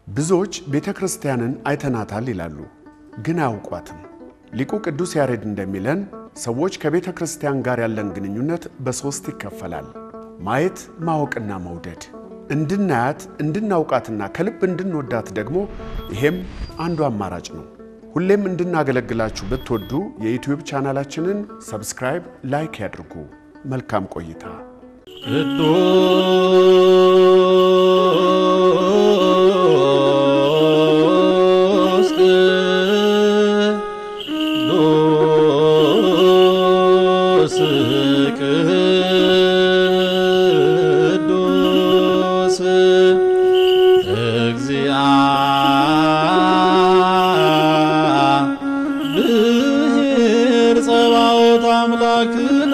ብዙዎች ቤተ ክርስቲያንን አይተናታል ይላሉ፣ ግን አያውቋትም። ሊቁ ቅዱስ ያሬድ እንደሚለን ሰዎች ከቤተ ክርስቲያን ጋር ያለን ግንኙነት በሦስት ይከፈላል። ማየት፣ ማወቅና መውደድ። እንድናያት እንድናውቃትና ከልብ እንድንወዳት ደግሞ ይሄም አንዱ አማራጭ ነው። ሁሌም እንድናገለግላችሁ ብትወዱ የዩትዩብ ቻናላችንን ሰብስክራይብ፣ ላይክ ያድርጉ። መልካም ቆይታ። ቅዱስ ቅዱስ ቅዱስ እግዚአብሔር ጸባኦት አምላክነ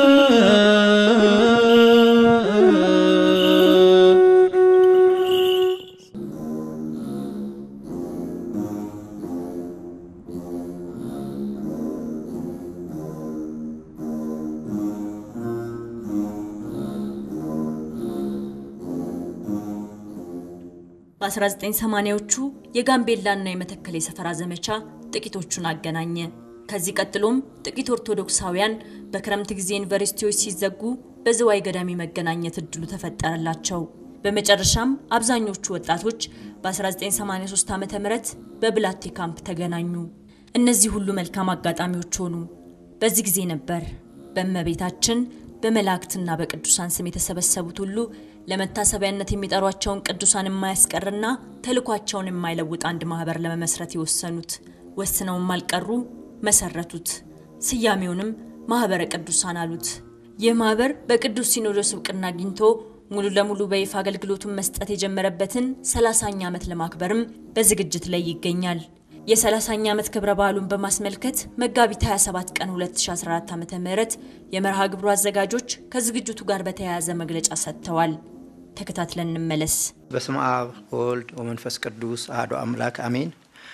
በ1980ዎቹ የጋምቤላና የመተከል የሰፈራ ዘመቻ ጥቂቶቹን አገናኘ። ከዚህ ቀጥሎም ጥቂት ኦርቶዶክሳውያን በክረምት ጊዜ ዩኒቨርሲቲዎች ሲዘጉ በዝዋይ ገዳም መገናኘት እድሉ ተፈጠረላቸው። በመጨረሻም አብዛኞቹ ወጣቶች በ1983 ዓ ም በብላቴ ካምፕ ተገናኙ። እነዚህ ሁሉ መልካም አጋጣሚዎች ሆኑ። በዚህ ጊዜ ነበር በእመቤታችን በመላእክትና በቅዱሳን ስም የተሰበሰቡት ሁሉ ለመታሰቢያነት የሚጠሯቸውን ቅዱሳን የማያስቀርና ተልኳቸውን የማይለውጥ አንድ ማህበር ለመመስረት የወሰኑት። ወስነውም አልቀሩ፣ መሰረቱት። ስያሜውንም ማህበረ ቅዱሳን አሉት። ይህ ማህበር በቅዱስ ሲኖዶስ እውቅና አግኝቶ ሙሉ ለሙሉ በይፋ አገልግሎቱን መስጠት የጀመረበትን 30ኛ ዓመት ለማክበርም በዝግጅት ላይ ይገኛል። የ30ኛ ዓመት ክብረ በዓሉን በማስመልከት መጋቢት 27 ቀን 2014 ዓ.ም የመርሃ ግብሩ አዘጋጆች ከዝግጅቱ ጋር በተያያዘ መግለጫ ሰጥተዋል። ተከታትለን እንመለስ። በስመ አብ ወወልድ ወመንፈስ ቅዱስ አሐዱ አምላክ አሜን።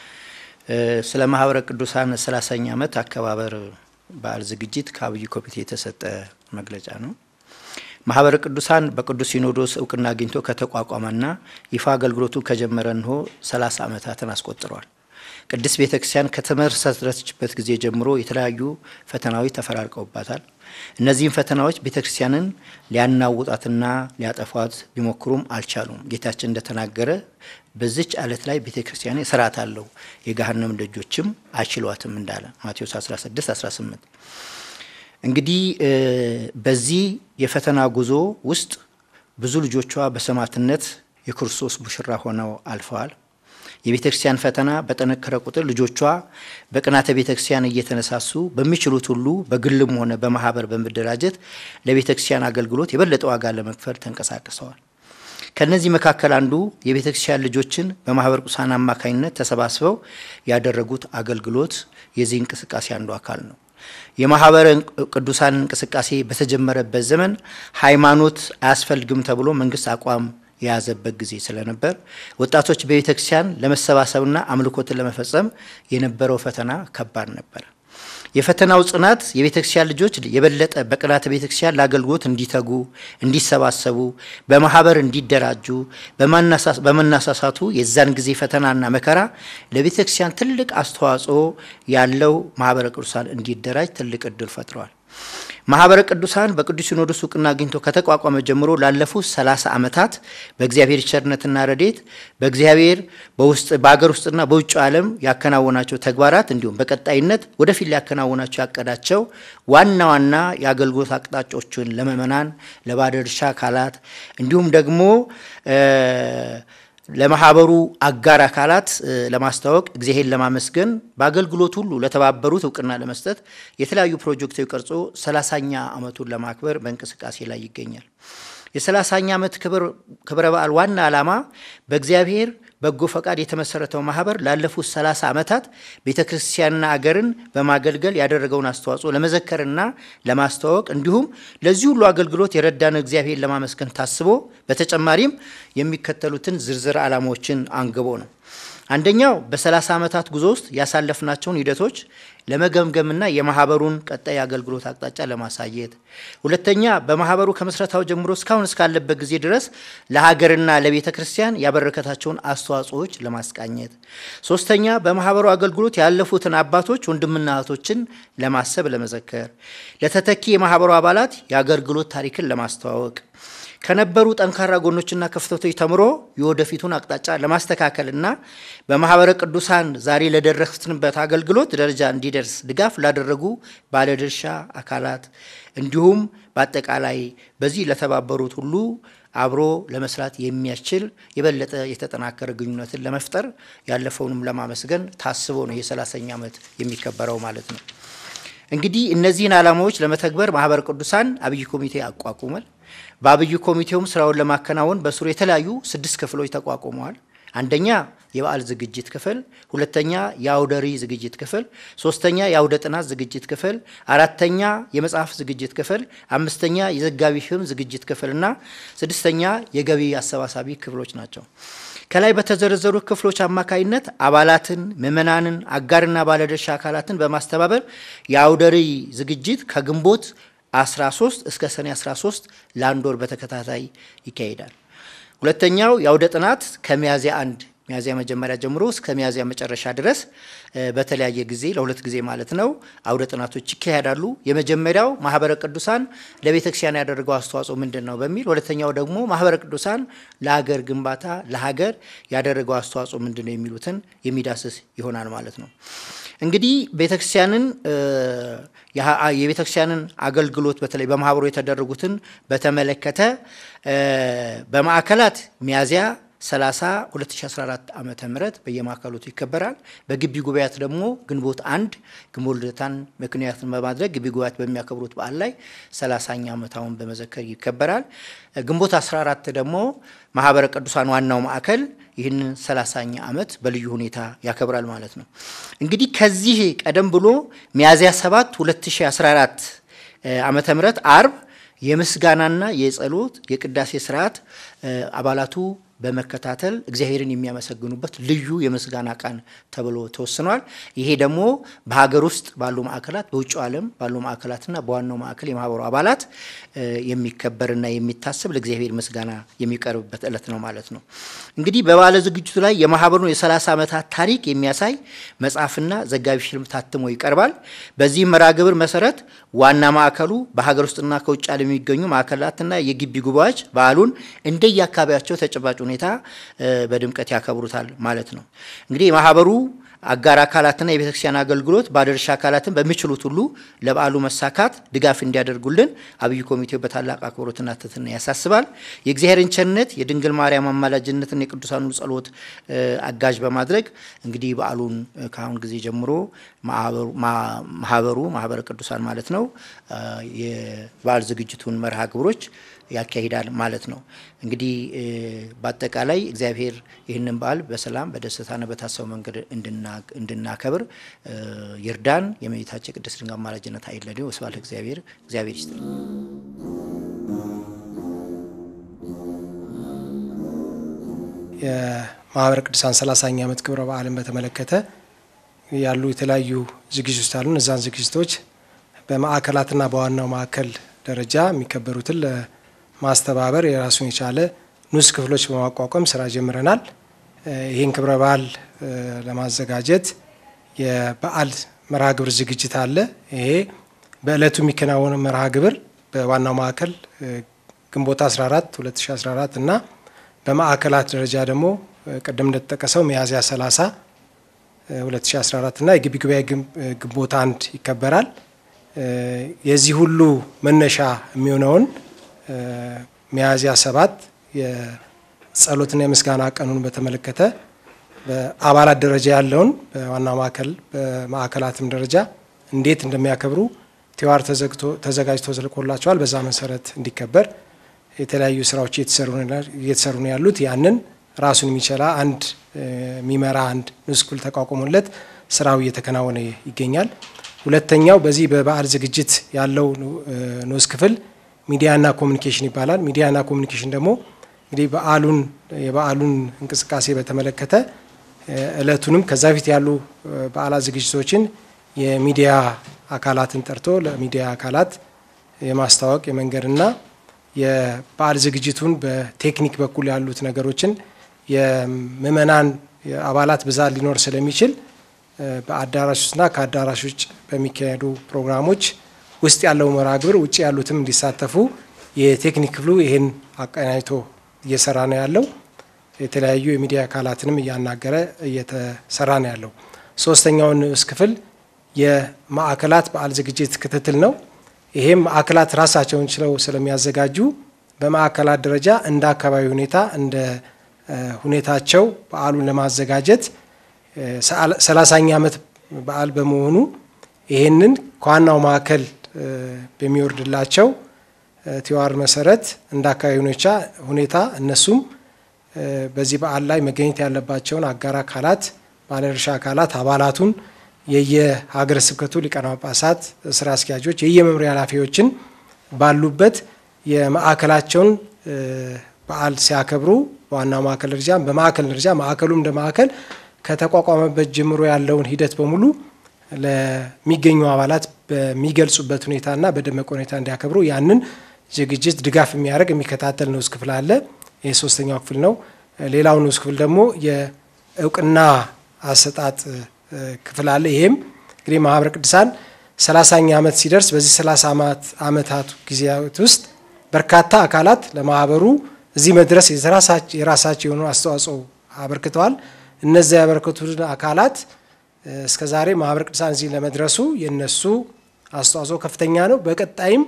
ስለ ማህበረ ቅዱሳን 30ኛ ዓመት አከባበር በዓል ዝግጅት ከአብይ ኮሚቴ የተሰጠ መግለጫ ነው። ማህበረ ቅዱሳን በቅዱስ ሲኖዶስ እውቅና አግኝቶ ከተቋቋመና ይፋ አገልግሎቱ ከጀመረ እንሆ 30 ዓመታትን አስቆጥሯል። ቅድስት ቤተ ክርስቲያን ከተመሰረተችበት ጊዜ ጀምሮ የተለያዩ ፈተናዎች ተፈራርቀውባታል። እነዚህም ፈተናዎች ቤተ ክርስቲያንን ሊያናውጣትና ሊያጠፏት ቢሞክሩም አልቻሉም። ጌታችን እንደተናገረ በዚች ዓለት ላይ ቤተ ክርስቲያን ስርዓት አለው የገሃነም ደጆችም አይችሏትም እንዳለ ማቴዎስ 16 18 እንግዲህ በዚህ የፈተና ጉዞ ውስጥ ብዙ ልጆቿ በሰማዕትነት የክርስቶስ ሙሽራ ሆነው አልፈዋል። የቤተ ክርስቲያን ፈተና በጠነከረ ቁጥር ልጆቿ በቅናተ ቤተ ክርስቲያን እየተነሳሱ በሚችሉት ሁሉ በግልም ሆነ በማህበር በመደራጀት ለቤተ ክርስቲያን አገልግሎት የበለጠ ዋጋ ለመክፈል ተንቀሳቅሰዋል። ከነዚህ መካከል አንዱ የቤተ ክርስቲያን ልጆችን በማህበረ ቅዱሳን አማካኝነት ተሰባስበው ያደረጉት አገልግሎት የዚህ እንቅስቃሴ አንዱ አካል ነው። የማህበረ ቅዱሳን እንቅስቃሴ በተጀመረበት ዘመን ሃይማኖት አያስፈልግም ተብሎ መንግስት አቋም የያዘበት ጊዜ ስለነበር ወጣቶች በቤተ ክርስቲያን ለመሰባሰብና አምልኮትን ለመፈጸም የነበረው ፈተና ከባድ ነበር። የፈተናው ጽናት የቤተ ክርስቲያን ልጆች የበለጠ በቅናተ ቤተ ክርስቲያን ለአገልግሎት እንዲተጉ፣ እንዲሰባሰቡ፣ በማህበር እንዲደራጁ በመናሳሳቱ የዛን ጊዜ ፈተናና መከራ ለቤተ ክርስቲያን ትልቅ አስተዋጽኦ ያለው ማህበረ ቅዱሳን እንዲደራጅ ትልቅ እድል ፈጥረዋል። ማህበረ ቅዱሳን በቅዱስ ሲኖዶስ እውቅና አግኝቶ ከተቋቋመ ጀምሮ ላለፉት 30 ዓመታት በእግዚአብሔር ቸርነትና ረዴት በእግዚአብሔር በውስጥ በሀገር ውስጥና በውጭ ዓለም ያከናወናቸው ተግባራት እንዲሁም በቀጣይነት ወደፊት ሊያከናውናቸው ያቀዳቸው ዋና ዋና የአገልግሎት አቅጣጫዎችን ለምእመናን፣ ለባለድርሻ አካላት እንዲሁም ደግሞ ለማህበሩ አጋር አካላት ለማስታወቅ እግዚአብሔር ለማመስገን በአገልግሎት ሁሉ ለተባበሩት እውቅና ለመስጠት የተለያዩ ፕሮጀክቶች ቀርጾ ሰላሳኛ ዓመቱን ለማክበር በእንቅስቃሴ ላይ ይገኛል። የሰላሳኛ ዓመት ክብረ በዓል ዋና ዓላማ በእግዚአብሔር በጎ ፈቃድ የተመሰረተው ማህበር ላለፉት 30 ዓመታት ቤተ ክርስቲያንና አገርን በማገልገል ያደረገውን አስተዋጽኦ ለመዘከርና ለማስተዋወቅ እንዲሁም ለዚህ ሁሉ አገልግሎት የረዳን እግዚአብሔር ለማመስገን ታስቦ በተጨማሪም የሚከተሉትን ዝርዝር ዓላማዎችን አንግቦ ነው። አንደኛው በ30 ዓመታት ጉዞ ውስጥ ያሳለፍናቸውን ሂደቶች ለመገምገምና የማህበሩን ቀጣይ አገልግሎት አቅጣጫ ለማሳየት፣ ሁለተኛ በማህበሩ ከምስረታው ጀምሮ እስካሁን እስካለበት ጊዜ ድረስ ለሀገርና ለቤተ ክርስቲያን ያበረከታቸውን አስተዋጽኦዎች ለማስቃኘት፣ ሶስተኛ በማህበሩ አገልግሎት ያለፉትን አባቶች ወንድምና እህቶችን ለማሰብ ለመዘከር፣ ለተተኪ የማህበሩ አባላት የአገልግሎት ታሪክን ለማስተዋወቅ ከነበሩ ጠንካራ ጎኖችና ክፍተቶች ተምሮ የወደፊቱን አቅጣጫ ለማስተካከልና በማህበረ ቅዱሳን ዛሬ ለደረስንበት አገልግሎት ደረጃ እንዲደርስ ድጋፍ ላደረጉ ባለድርሻ አካላት እንዲሁም በአጠቃላይ በዚህ ለተባበሩት ሁሉ አብሮ ለመስራት የሚያስችል የበለጠ የተጠናከረ ግንኙነትን ለመፍጠር ያለፈውንም ለማመስገን ታስቦ ነው የሰላሳኛ ዓመት የሚከበረው ማለት ነው። እንግዲህ እነዚህን ዓላማዎች ለመተግበር ማህበረ ቅዱሳን አብይ ኮሚቴ አቋቁሟል። በአብይ ኮሚቴውም ስራውን ለማከናወን በስሩ የተለያዩ ስድስት ክፍሎች ተቋቁመዋል። አንደኛ የበዓል ዝግጅት ክፍል፣ ሁለተኛ የአውደ ርዕይ ዝግጅት ክፍል፣ ሶስተኛ የአውደ ጥናት ዝግጅት ክፍል፣ አራተኛ የመጽሐፍ ዝግጅት ክፍል፣ አምስተኛ የዘጋቢ ፊልም ዝግጅት ክፍል እና ስድስተኛ የገቢ አሰባሳቢ ክፍሎች ናቸው። ከላይ በተዘረዘሩ ክፍሎች አማካይነት አባላትን፣ ምዕመናንን፣ አጋርና ባለድርሻ አካላትን በማስተባበር የአውደ ርዕይ ዝግጅት ከግንቦት 13 እስከ ሰኔ 13 ለአንድ ወር በተከታታይ ይካሄዳል። ሁለተኛው የአውደ ጥናት ከሚያዝያ አንድ ሚያዝያ መጀመሪያ ጀምሮ እስከ ሚያዝያ መጨረሻ ድረስ በተለያየ ጊዜ ለሁለት ጊዜ ማለት ነው አውደ ጥናቶች ይካሄዳሉ። የመጀመሪያው ማህበረ ቅዱሳን ለቤተ ክርስቲያን ያደረገው አስተዋጽኦ ምንድን ነው በሚል ሁለተኛው ደግሞ ማህበረ ቅዱሳን ለሀገር ግንባታ ለሀገር ያደረገው አስተዋጽኦ ምንድን ነው የሚሉትን የሚዳስስ ይሆናል ማለት ነው። እንግዲህ ቤተክርስቲያንን የቤተክርስቲያንን አገልግሎት በተለይ በማህበሩ የተደረጉትን በተመለከተ በማዕከላት ሚያዝያ 30 2014 ዓመተ ምህረት በየማዕከላቱ ይከበራል። በግቢ ጉባኤያት ደግሞ ግንቦት አንድ ግንቦት ልደታን ምክንያትን በማድረግ ግቢ ጉባኤያት በሚያከብሩት በዓል ላይ 30ኛ ዓመታውን በመዘከር ይከበራል። ግንቦት 14 ደግሞ ማህበረ ቅዱሳን ዋናው ማዕከል ይህንን 30ኛ ዓመት በልዩ ሁኔታ ያከብራል ማለት ነው። እንግዲህ ከዚህ ቀደም ብሎ ሚያዝያ 7 2014 ዓመተ ምህረት አርብ የምስጋናና የጸሎት የቅዳሴ ስርዓት አባላቱ በመከታተል እግዚአብሔርን የሚያመሰግኑበት ልዩ የምስጋና ቀን ተብሎ ተወስኗል። ይሄ ደግሞ በሀገር ውስጥ ባሉ ማዕከላት፣ በውጭ ዓለም ባሉ ማዕከላትና በዋናው ማዕከል የማህበሩ አባላት የሚከበርና የሚታሰብ ለእግዚአብሔር ምስጋና የሚቀርብበት ዕለት ነው ማለት ነው። እንግዲህ በባለ ዝግጅቱ ላይ የማህበሩን የ30 ዓመታት ታሪክ የሚያሳይ መጽሐፍና ዘጋቢ ፊልም ታትሞ ይቀርባል። በዚህም መርሃ ግብር መሰረት ዋና ማዕከሉ በሀገር ውስጥና ከውጭ ዓለም የሚገኙ ማዕከላትና የግቢ ጉባኤዎች በዓሉን እንደየአካባቢያቸው ተጨባጭ ሁኔታ በድምቀት ያከብሩታል ማለት ነው። እንግዲህ የማህበሩ አጋር አካላትና የቤተክርስቲያን አገልግሎት ባለድርሻ አካላትን በሚችሉት ሁሉ ለበዓሉ መሳካት ድጋፍ እንዲያደርጉልን አብይ ኮሚቴው በታላቅ አክብሮትና ትህትና ያሳስባል። የእግዚአብሔርን ቸርነት የድንግል ማርያም አማላጅነትን የቅዱሳኑ ጸሎት አጋዥ በማድረግ እንግዲህ በዓሉን ከአሁን ጊዜ ጀምሮ ማህበሩ ማህበረ ቅዱሳን ማለት ነው የበዓል ዝግጅቱን መርሃ ግብሮች ያካሂዳል ማለት ነው። እንግዲህ በአጠቃላይ እግዚአብሔር ይህንን በዓል በሰላም በደስታና በታሰበው መንገድ እንድናከብር ይርዳን። የእመቤታችን ቅድስት ድንግል አማላጅነት አይለየን። ወስብሐት ለእግዚአብሔር። እግዚአብሔር ይስጥልን። የማህበረ ቅዱሳን 30ኛ ዓመት ክብረ በዓልን በተመለከተ ያሉ የተለያዩ ዝግጅቶች አሉ። እነዛን ዝግጅቶች በማዕከላትና በዋናው ማዕከል ደረጃ የሚከበሩትን ማስተባበር የራሱን የቻለ ንዑስ ክፍሎች በማቋቋም ስራ ጀምረናል። ይህን ክብረ በዓል ለማዘጋጀት የበዓል መርሃ ግብር ዝግጅት አለ። ይሄ በዕለቱ የሚከናወነው መርሃ ግብር በዋናው ማዕከል ግንቦት 14 2014 እና በማዕከላት ደረጃ ደግሞ ቅድም እንደተጠቀሰው ሚያዝያ 30 2014 እና የግቢ ጉባኤ ግንቦት አንድ ይከበራል። የዚህ ሁሉ መነሻ የሚሆነውን ሚያዝያ ሰባት የጸሎትና የምስጋና ቀኑን በተመለከተ በአባላት ደረጃ ያለውን በዋና ማዕከል በማዕከላትም ደረጃ እንዴት እንደሚያከብሩ ቲዋር ተዘጋጅቶ ተልኮላቸዋል። በዛ መሰረት እንዲከበር የተለያዩ ስራዎች እየተሰሩ ነው ያሉት። ያንን ራሱን የሚችላ አንድ የሚመራ አንድ ንዑስ ክፍል ተቋቁሞለት ስራው እየተከናወነ ይገኛል። ሁለተኛው በዚህ በበዓል ዝግጅት ያለው ንዑስ ክፍል ሚዲያና ኮሚኒኬሽን ይባላል። ሚዲያና ኮሚኒኬሽን ደግሞ እንግዲህ በዓሉን የበዓሉን እንቅስቃሴ በተመለከተ እለቱንም ከዛ ፊት ያሉ በዓላት ዝግጅቶችን የሚዲያ አካላትን ጠርቶ ለሚዲያ አካላት የማስታወቅ የመንገድና የበዓል ዝግጅቱን በቴክኒክ በኩል ያሉት ነገሮችን የምእመናን አባላት ብዛት ሊኖር ስለሚችል በአዳራሽ ውስጥና ከአዳራሽ ውጭ በሚካሄዱ ፕሮግራሞች ውስጥ ያለው መርሃ ግብር ውጭ ያሉትም እንዲሳተፉ የቴክኒክ ክፍሉ ይህን አቀናጅቶ እየሰራ ነው ያለው። የተለያዩ የሚዲያ አካላትንም እያናገረ እየተሰራ ነው ያለው። ሶስተኛውን ንዑስ ክፍል የማዕከላት በዓል ዝግጅት ክትትል ነው። ይሄም ማዕከላት ራሳቸውን ችለው ስለሚያዘጋጁ በማዕከላት ደረጃ እንደ አካባቢ ሁኔታ እንደ ሁኔታቸው በዓሉን ለማዘጋጀት ሰላሳኛ ዓመት በዓል በመሆኑ ይህንን ከዋናው ማዕከል በሚወርድላቸው ቲዋር መሰረት እንደ አካባቢ ሁኔታ እነሱም በዚህ በዓል ላይ መገኘት ያለባቸውን አጋር አካላት፣ ባለድርሻ አካላት አባላቱን የየሀገረ ስብከቱ ሊቃነ ጳጳሳት ስራ አስኪያጆች፣ የየመምሪያ ኃላፊዎችን ባሉበት የማዕከላቸውን በዓል ሲያከብሩ በዋናው ማዕከል ደረጃ በማዕከል ደረጃ ማዕከሉም እንደ ማዕከል ከተቋቋመበት ጀምሮ ያለውን ሂደት በሙሉ ለሚገኙ አባላት በሚገልጹበት ሁኔታና በደመቀ ሁኔታ እንዲያከብሩ ያንን ዝግጅት ድጋፍ የሚያደርግ የሚከታተል ንዑስ ክፍል አለ። ይህ ሶስተኛው ክፍል ነው። ሌላው ንዑስ ክፍል ደግሞ የእውቅና አሰጣጥ ክፍል አለ። ይሄም እንግዲህ ማህበረ ቅዱሳን ሰላሳኛ ዓመት ሲደርስ በዚህ ሰላሳ ዓመታት ጊዜያት ውስጥ በርካታ አካላት ለማህበሩ እዚህ መድረስ የራሳቸው የሆኑ አስተዋጽኦ አበርክተዋል። እነዚያ ያበረከቱትን አካላት እስከ ዛሬ ማህበረ ቅዱሳን እዚህ ለመድረሱ የነሱ አስተዋጽኦ ከፍተኛ ነው። በቀጣይም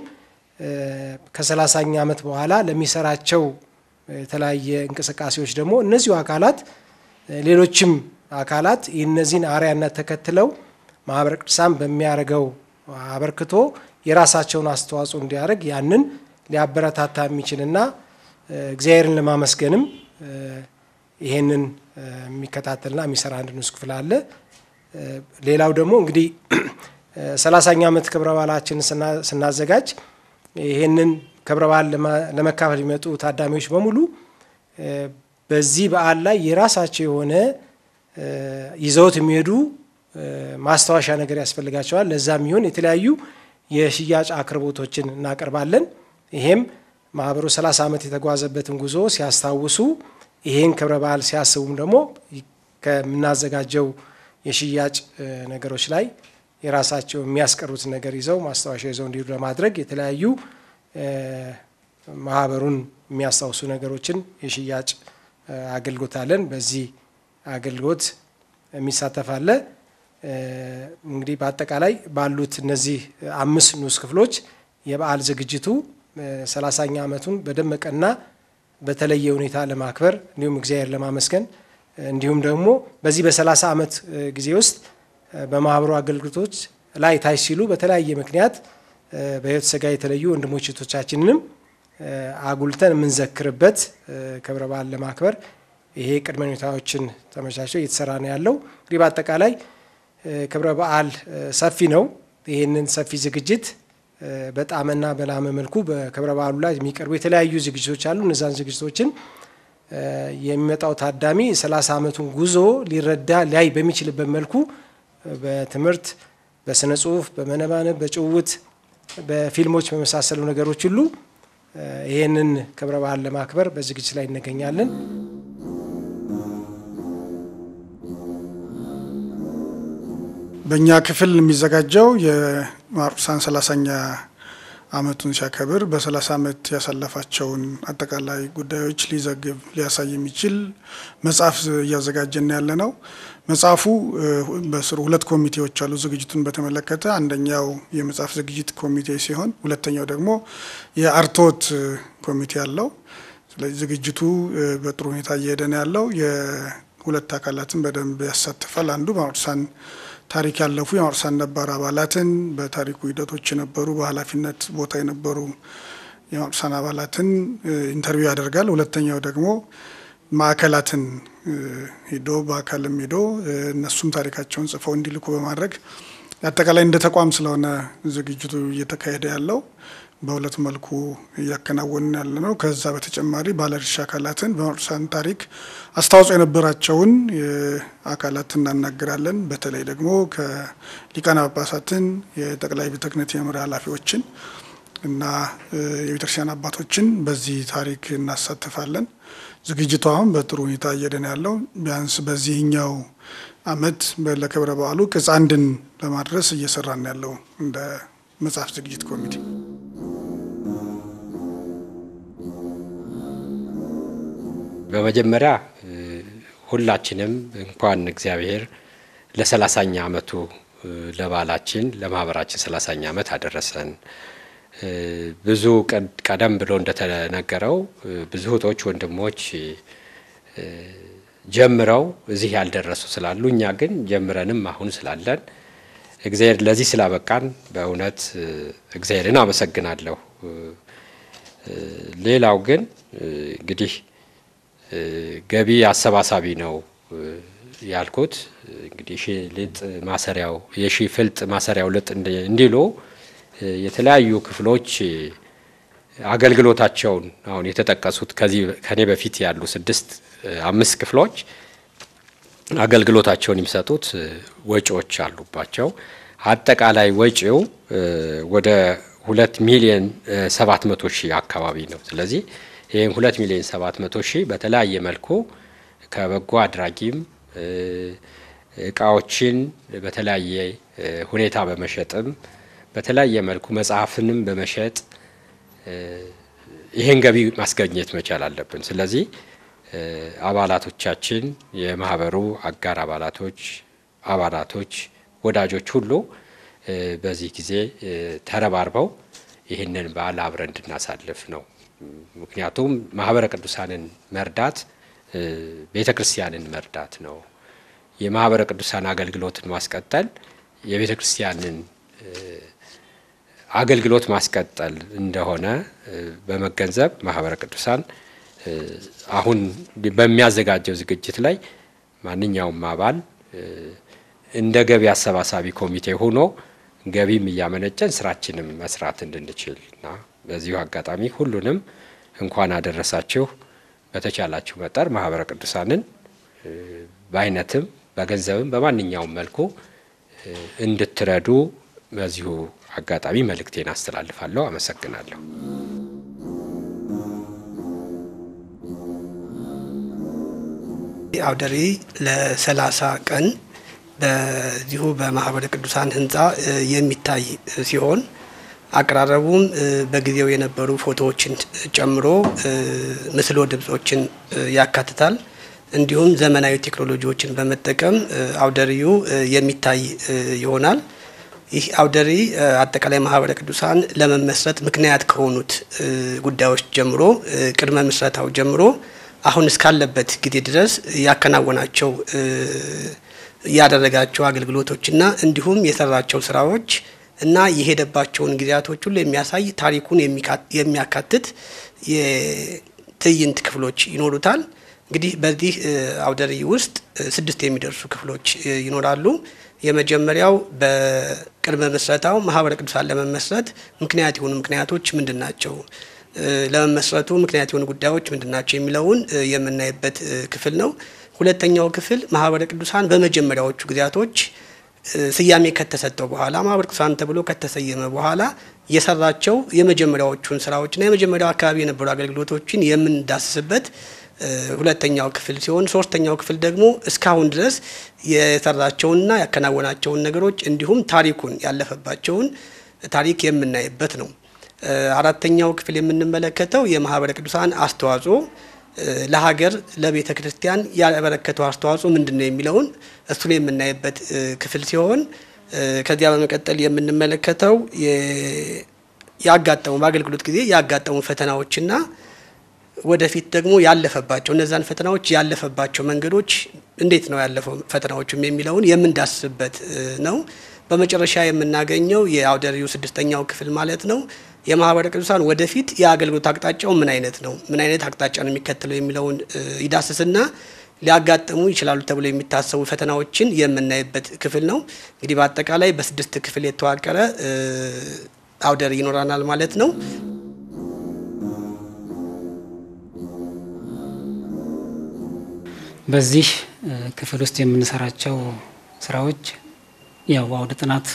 ከሰላሳኛ ዓመት በኋላ ለሚሰራቸው የተለያየ እንቅስቃሴዎች ደግሞ እነዚሁ አካላት ሌሎችም አካላት እነዚህን አርአያነት ተከትለው ማህበረ ቅዱሳን በሚያደርገው አበርክቶ የራሳቸውን አስተዋጽኦ እንዲያደርግ ያንን ሊያበረታታ የሚችልና እግዚአብሔርን ለማመስገንም ይሄንን የሚከታተልና የሚሰራ አንድ ንዑስ ክፍል አለ። ሌላው ደግሞ እንግዲህ ሰላሳኛ ዓመት ክብረ በዓላችንን ስናዘጋጅ ይሄንን ክብረ በዓል ለመካፈል የሚመጡ ታዳሚዎች በሙሉ በዚህ በዓል ላይ የራሳቸው የሆነ ይዘውት የሚሄዱ ማስታወሻ ነገር ያስፈልጋቸዋል። ለዛ የሚሆን የተለያዩ የሽያጭ አቅርቦቶችን እናቀርባለን። ይሄም ማህበሩ 30 ዓመት የተጓዘበትን ጉዞ ሲያስታውሱ ይሄን ክብረ በዓል ሲያስቡም ደግሞ ከምናዘጋጀው የሽያጭ ነገሮች ላይ የራሳቸው የሚያስቀሩትን ነገር ይዘው ማስታወሻ ይዘው እንዲሄዱ ለማድረግ የተለያዩ ማህበሩን የሚያስታውሱ ነገሮችን የሽያጭ አገልግሎት አለን። በዚህ አገልግሎት የሚሳተፍ አለ። እንግዲህ በአጠቃላይ ባሉት እነዚህ አምስት ንዑስ ክፍሎች የበዓል ዝግጅቱ ሰላሳኛ ዓመቱን በደመቀና በተለየ ሁኔታ ለማክበር እንዲሁም እግዚአብሔር ለማመስገን እንዲሁም ደግሞ በዚህ በሰላሳ ዓመት ጊዜ ውስጥ በማህበሩ አገልግሎቶች ላይ ታች ሲሉ በተለያየ ምክንያት በሕይወት ሥጋ የተለዩ ወንድሞች እህቶቻችንንም አጉልተን የምንዘክርበት ክብረ በዓል ለማክበር ይሄ ቅድመ ሁኔታዎችን ተመቻችቶ እየተሰራ ነው ያለው። እንግዲህ በአጠቃላይ ክብረ በዓል ሰፊ ነው። ይህንን ሰፊ ዝግጅት በጣምና በላመ መልኩ በክብረ በዓሉ ላይ የሚቀርቡ የተለያዩ ዝግጅቶች አሉ። እነዛን ዝግጅቶችን የሚመጣው ታዳሚ የሰላሳ ዓመቱን ጉዞ ሊረዳ ሊያይ በሚችልበት መልኩ በትምህርት፣ በስነ ጽሁፍ፣ በመነባነብ፣ በጭውውት፣ በፊልሞች በመሳሰሉ ነገሮች ሁሉ ይህንን ክብረ በዓል ለማክበር በዝግጅት ላይ እንገኛለን። በእኛ ክፍል የሚዘጋጀው የማርቁሳን ሰላሳኛ ዓመቱን ሲያከብር በሰላሳ ዓመት ያሳለፋቸውን አጠቃላይ ጉዳዮች ሊዘግብ ሊያሳይ የሚችል መጽሐፍ እያዘጋጀን ያለ ነው። መጽሐፉ በስሩ ሁለት ኮሚቴዎች አሉ። ዝግጅቱን በተመለከተ አንደኛው የመጽሐፍ ዝግጅት ኮሚቴ ሲሆን ሁለተኛው ደግሞ የአርቶት ኮሚቴ አለው። ስለዚህ ዝግጅቱ በጥሩ ሁኔታ እየሄደ ነው ያለው። የሁለት አካላትን በደንብ ያሳትፋል። አንዱ ማርቁሳን ታሪክ ያለፉ የማርቁሳን ነባር አባላትን በታሪኩ ሂደቶች የነበሩ በኃላፊነት ቦታ የነበሩ የማርቁሳን አባላትን ኢንተርቪው ያደርጋል። ሁለተኛው ደግሞ ማዕከላትን ሄዶ በአካልም ሄዶ እነሱም ታሪካቸውን ጽፈው እንዲልኩ በማድረግ አጠቃላይ እንደ ተቋም ስለሆነ ዝግጅቱ እየተካሄደ ያለው በሁለት መልኩ እያከናወንን ያለ ነው። ከዛ በተጨማሪ ባለድርሻ አካላትን በቅዱሳን ታሪክ አስተዋጽኦ የነበራቸውን አካላት እናናገራለን። በተለይ ደግሞ ከሊቃነ ጳጳሳትን፣ የጠቅላይ ቤተ ክህነት የመምሪያ ኃላፊዎችን እና የቤተክርስቲያን አባቶችን በዚህ ታሪክ እናሳትፋለን። ዝግጅቱ አሁን በጥሩ ሁኔታ እየደን ያለው ቢያንስ በዚህኛው ዓመት ለክብረ በዓሉ ቅጽ አንድን ለማድረስ እየሰራን ያለው እንደ መጽሐፍ ዝግጅት ኮሚቴ በመጀመሪያ ሁላችንም እንኳን እግዚአብሔር ለሰላሳኛ ዓመቱ ለበዓላችን ለማህበራችን ሰላሳኛ ዓመት አደረሰን። ብዙ ቀደም ብሎ እንደተነገረው ብዙ እህቶች ወንድሞች ጀምረው እዚህ ያልደረሱ ስላሉ እኛ ግን ጀምረንም አሁን ስላለን እግዚአብሔር ለዚህ ስላበቃን በእውነት እግዚአብሔርን አመሰግናለሁ። ሌላው ግን እንግዲህ ገቢ አሰባሳቢ ነው ያልኩት እንግዲህ ሺ ልጥ ማሰሪያው የሺ ፍልጥ ማሰሪያው ልጥ እንዲሉ የተለያዩ ክፍሎች አገልግሎታቸውን አሁን የተጠቀሱት ከዚህ ከኔ በፊት ያሉ ስድስት አምስት ክፍሎች አገልግሎታቸውን የሚሰጡት ወጪዎች አሉባቸው። አጠቃላይ ወጪው ወደ ሁለት ሚሊዮን ሰባት መቶ ሺህ አካባቢ ነው። ስለዚህ ይህም ሁለት ሚሊዮን ሰባት መቶ ሺህ በተለያየ መልኩ ከበጎ አድራጊም እቃዎችን በተለያየ ሁኔታ በመሸጥም በተለያየ መልኩ መጽሐፍንም በመሸጥ ይህን ገቢ ማስገኘት መቻል አለብን። ስለዚህ አባላቶቻችን፣ የማህበሩ አጋር አባላቶች፣ አባላቶች፣ ወዳጆች ሁሉ በዚህ ጊዜ ተረባርበው ይህንን በዓል አብረን እንድናሳልፍ ነው። ምክንያቱም ማህበረ ቅዱሳንን መርዳት ቤተ ክርስቲያንን መርዳት ነው። የማህበረ ቅዱሳን አገልግሎትን ማስቀጠል የቤተ ክርስቲያንን አገልግሎት ማስቀጠል እንደሆነ በመገንዘብ ማህበረ ቅዱሳን አሁን በሚያዘጋጀው ዝግጅት ላይ ማንኛውም አባል እንደ ገቢ አሰባሳቢ ኮሚቴ ሆኖ ገቢም እያመነጨን ስራችንም መስራት እንድንችል እና በዚሁ አጋጣሚ ሁሉንም እንኳን አደረሳችሁ። በተቻላችሁ መጠር ማህበረ ቅዱሳንን በአይነትም በገንዘብም በማንኛውም መልኩ እንድትረዱ በዚሁ አጋጣሚ መልእክቴን አስተላልፋለሁ። አመሰግናለሁ። አውደሪ ለሰላሳ ቀን በዚሁ በማህበረ ቅዱሳን ህንፃ የሚታይ ሲሆን አቀራረቡም በጊዜው የነበሩ ፎቶዎችን ጨምሮ ምስሎ ድምጾችን ያካትታል። እንዲሁም ዘመናዊ ቴክኖሎጂዎችን በመጠቀም አውደሪዩ የሚታይ ይሆናል። ይህ አውደሪ አጠቃላይ ማህበረ ቅዱሳን ለመመስረት ምክንያት ከሆኑት ጉዳዮች ጀምሮ ቅድመ ምስረታው ጀምሮ አሁን እስካለበት ጊዜ ድረስ ያከናወናቸው ያደረጋቸው አገልግሎቶችና እንዲሁም የሰራቸው ስራዎች እና የሄደባቸውን ጊዜያቶች ሁሉ የሚያሳይ ታሪኩን የሚያካትት የትዕይንት ክፍሎች ይኖሩታል። እንግዲህ በዚህ አውደሪ ውስጥ ስድስት የሚደርሱ ክፍሎች ይኖራሉ። የመጀመሪያው በቅድመ ምስረታው ማህበረ ቅዱሳን ለመመስረት ምክንያት የሆኑ ምክንያቶች ምንድን ናቸው፣ ለመመስረቱ ምክንያት የሆኑ ጉዳዮች ምንድን ናቸው የሚለውን የምናይበት ክፍል ነው። ሁለተኛው ክፍል ማህበረ ቅዱሳን በመጀመሪያዎቹ ጊዜያቶች ስያሜ ከተሰጠው በኋላ ማህበረ ቅዱሳን ተብሎ ከተሰየመ በኋላ የሰራቸው የመጀመሪያዎቹን ስራዎችና የመጀመሪያው አካባቢ የነበሩ አገልግሎቶችን የምንዳስስበት ሁለተኛው ክፍል ሲሆን ሶስተኛው ክፍል ደግሞ እስካሁን ድረስ የሰራቸውንና ያከናወናቸውን ነገሮች እንዲሁም ታሪኩን ያለፈባቸውን ታሪክ የምናይበት ነው። አራተኛው ክፍል የምንመለከተው የማህበረ ቅዱሳን አስተዋጽኦ ለሀገር ለቤተ ክርስቲያን ያበረከተው አስተዋጽኦ ምንድን ነው የሚለውን እሱን የምናይበት ክፍል ሲሆን ከዚያ በመቀጠል የምንመለከተው ያጋጠሙ በአገልግሎት ጊዜ ያጋጠሙ ፈተናዎችና ወደፊት ደግሞ ያለፈባቸው እነዛን ፈተናዎች ያለፈባቸው መንገዶች እንዴት ነው ያለፈው ፈተናዎቹም የሚለውን የምንዳስስበት ነው። በመጨረሻ የምናገኘው የአውደሪው ስድስተኛው ክፍል ማለት ነው የማህበረ ቅዱሳን ወደፊት የአገልግሎት አቅጣጫው ምን አይነት ነው፣ ምን አይነት አቅጣጫ ነው የሚከተለው የሚለውን ይዳስስና ሊያጋጥሙ ይችላሉ ተብሎ የሚታሰቡ ፈተናዎችን የምናይበት ክፍል ነው። እንግዲህ በአጠቃላይ በስድስት ክፍል የተዋቀረ አውደ ርዕይ ይኖረናል ማለት ነው። በዚህ ክፍል ውስጥ የምንሰራቸው ስራዎች ያው አውደ ጥናት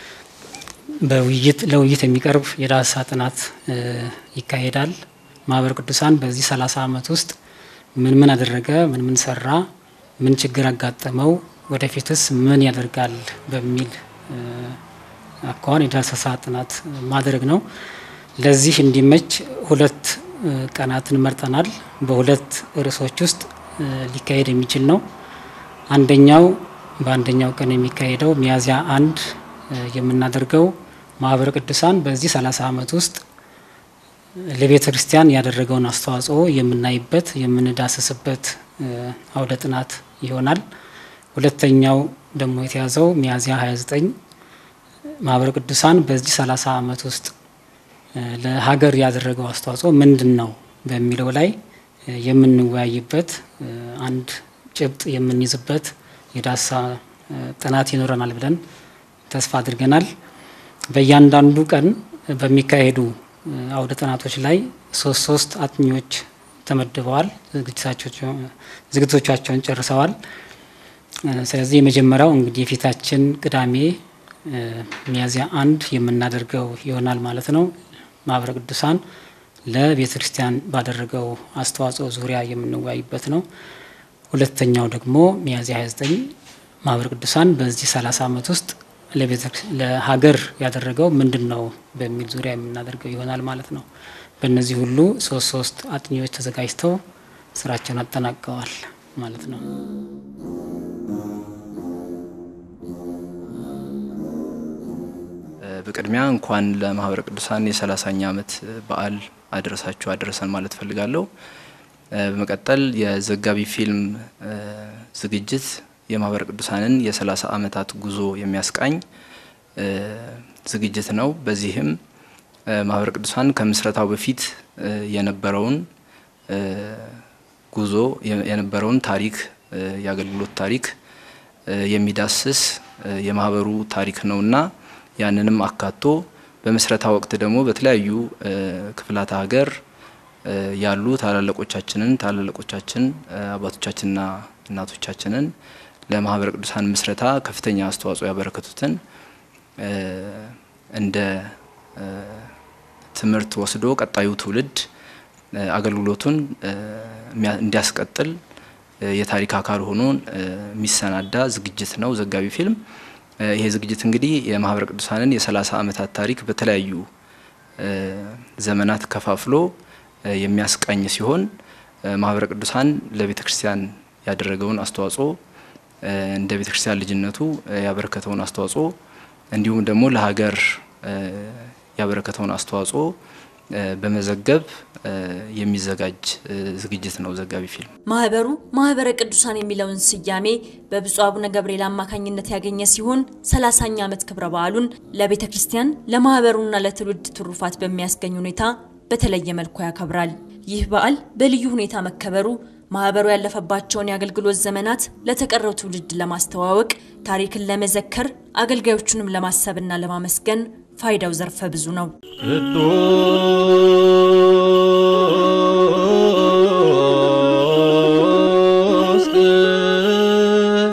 በውይይት ለውይይት የሚቀርብ የዳሰሳ ጥናት ይካሄዳል። ማህበረ ቅዱሳን በዚህ ሰላሳ ዓመት ውስጥ ምን ምን አደረገ፣ ምን ምን ሰራ፣ ምን ችግር አጋጠመው፣ ወደፊትስ ምን ያደርጋል በሚል አኳኋን የዳሰሳ ጥናት ማድረግ ነው። ለዚህ እንዲመች ሁለት ቀናትን መርጠናል። በሁለት ርዕሶች ውስጥ ሊካሄድ የሚችል ነው። አንደኛው በአንደኛው ቀን የሚካሄደው ሚያዝያ አንድ የምናደርገው ማህበረ ቅዱሳን በዚህ ሰላሳ ዓመት ውስጥ ለቤተ ክርስቲያን ያደረገውን አስተዋጽኦ የምናይበት የምንዳስስበት አውደ ጥናት ይሆናል። ሁለተኛው ደግሞ የተያዘው ሚያዝያ 29 ማህበረ ቅዱሳን በዚህ ሰላሳ ዓመት ውስጥ ለሀገር ያደረገው አስተዋጽኦ ምንድን ነው በሚለው ላይ የምንወያይበት አንድ ጭብጥ የምንይዝበት የዳሰሳ ጥናት ይኖረናል ብለን ተስፋ አድርገናል። በእያንዳንዱ ቀን በሚካሄዱ አውደ ጥናቶች ላይ ሶስት ሶስት አጥኚዎች ተመድበዋል። ዝግጅቶቻቸውን ጨርሰዋል። ስለዚህ የመጀመሪያው እንግዲህ የፊታችን ቅዳሜ ሚያዝያ አንድ የምናደርገው ይሆናል ማለት ነው። ማህበረ ቅዱሳን ለቤተ ክርስቲያን ባደረገው አስተዋጽኦ ዙሪያ የምንወያይበት ነው። ሁለተኛው ደግሞ ሚያዝያ 29 ማህበረ ቅዱሳን በዚህ 30 ዓመት ውስጥ ለሀገር ያደረገው ምንድን ነው በሚል ዙሪያ የምናደርገው ይሆናል ማለት ነው። በእነዚህ ሁሉ ሶስት ሶስት አጥኚዎች ተዘጋጅተው ስራቸውን አጠናቀዋል ማለት ነው። በቅድሚያ እንኳን ለማህበረ ቅዱሳን የሰላሳኛ ዓመት በዓል አደረሳችሁ አደረሰን ማለት ፈልጋለሁ። በመቀጠል የዘጋቢ ፊልም ዝግጅት የማህበረ ቅዱሳንን የሰላሳ ዓመታት ጉዞ የሚያስቃኝ ዝግጅት ነው። በዚህም ማህበረ ቅዱሳን ከምስረታው በፊት የነበረውን ጉዞ የነበረውን ታሪክ የአገልግሎት ታሪክ የሚዳስስ የማህበሩ ታሪክ ነውና ያንንም አካቶ በምስረታ ወቅት ደግሞ በተለያዩ ክፍላተ ሀገር ያሉ ታላላቆቻችንን ታላላቆቻችን አባቶቻችንና እናቶቻችንን ለማህበረ ቅዱሳን ምስረታ ከፍተኛ አስተዋጽኦ ያበረከቱትን እንደ ትምህርት ወስዶ ቀጣዩ ትውልድ አገልግሎቱን እንዲያስቀጥል የታሪክ አካል ሆኖ የሚሰናዳ ዝግጅት ነው ዘጋቢ ፊልም። ይሄ ዝግጅት እንግዲህ የማህበረ ቅዱሳንን የሰላሳ ዓመታት ታሪክ በተለያዩ ዘመናት ከፋፍሎ የሚያስቃኝ ሲሆን ማህበረ ቅዱሳን ለቤተ ክርስቲያን ያደረገውን አስተዋጽኦ እንደ ቤተ ክርስቲያን ልጅነቱ ያበረከተውን አስተዋጽኦ እንዲሁም ደግሞ ለሀገር ያበረከተውን አስተዋጽኦ በመዘገብ የሚዘጋጅ ዝግጅት ነው ዘጋቢ ፊልም። ማህበሩ ማህበረ ቅዱሳን የሚለውን ስያሜ በብፁዕ አቡነ ገብርኤል አማካኝነት ያገኘ ሲሆን ሰላሳኛ ዓመት ክብረ በዓሉን ለቤተ ክርስቲያን ለማህበሩና ለትውልድ ትሩፋት በሚያስገኝ ሁኔታ በተለየ መልኩ ያከብራል። ይህ በዓል በልዩ ሁኔታ መከበሩ ማህበሩ ያለፈባቸውን የአገልግሎት ዘመናት ለተቀረው ትውልድ ለማስተዋወቅ፣ ታሪክን ለመዘከር፣ አገልጋዮቹንም ለማሰብና ለማመስገን ፋይዳው ዘርፈ ብዙ ነው። ቅዱስ